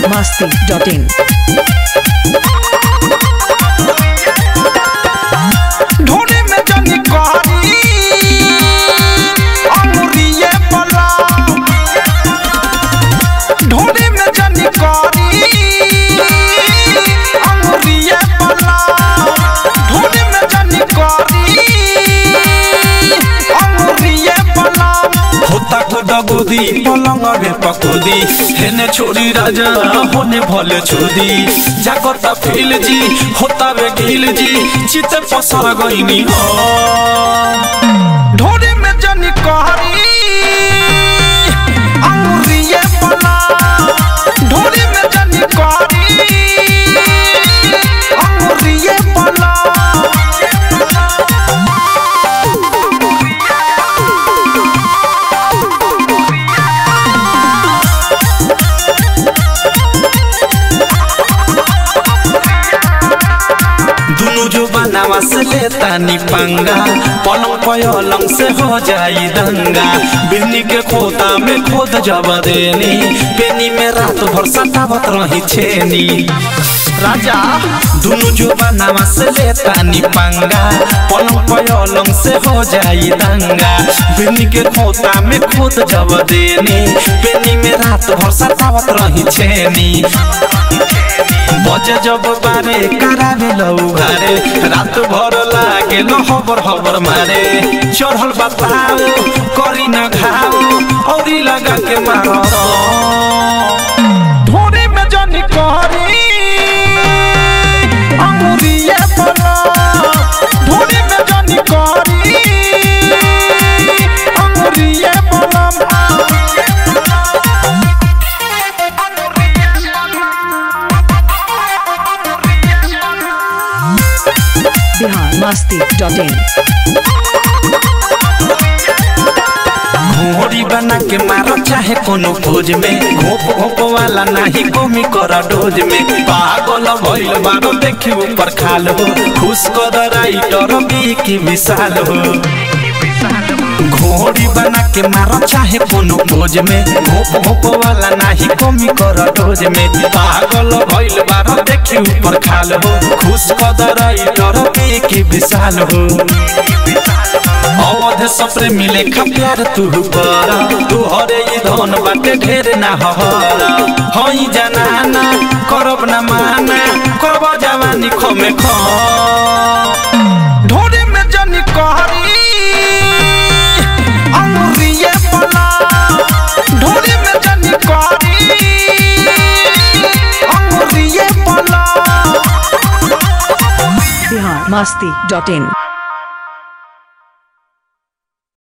masti.in. ढोरे में जनी कहानी अंगुरिये पला ढोरे में जनी कहानी अंगुरिये पला ढोरे में जनी कहानी अंगुरिये पला होता खुदा गोदी पलंग रे पकोदी हेने छोड़ी राजा होने भले छोदी जागता फील जी होता वे गिल जी चिते पसर गईनी हो ढोरे में जनी कहानी अंगुरिये पला ढोरे में जनी कहानी अंगुरिये पला दुनु जो बनावा से लेता नी पंगा पलंग पलंग से हो जाई दंगा बिन्नी के खोता में खोद जब देनी पेनी में रात भर सतावत रही छेनी राजा दुनु जो बनावा से लेता नी पंगा पलंग पलंग से हो जाई दंगा बिन्नी के खोता में खोद जब देनी पेनी में रात भर सतावत रही छेनी बजे जब बारे करावे लौ घरे रात भर लागे न हबर हबर मारे चढ़ल बताओ करी न घाओ औरी लगा के मारो ढोरे में जनी कहानी अंगुरिये पला ढोरे में जनी कहानी अंगुरिये पला Bihar masti.in. घोड़ी बना के मारो चाहे कोनो खोज में घोप घोप वाला नाही कमी कर डोज में पागल भइल बारो देखी ऊपर खाल हो खुश कर राइटर बी की विशाल हो घोड़ी बना के मारो चाहे कोनो खोज में घोप घोप वाला नाही कमी कर डोज में पागल भइल बारो देखी ऊपर खाल हो खुश कर राइटर बी की विशाल हो अवध सप्रे मिले खा प्यार तू कर तू हरे ई धन बाटे ढेर ना हर हई जनाना करब ना माना करब जवानी खमे ख ढोरे में जनी कहानी अंगुरिये पला ढोरे में जनी कहानी अंगुरिये पला Bihar masti.in.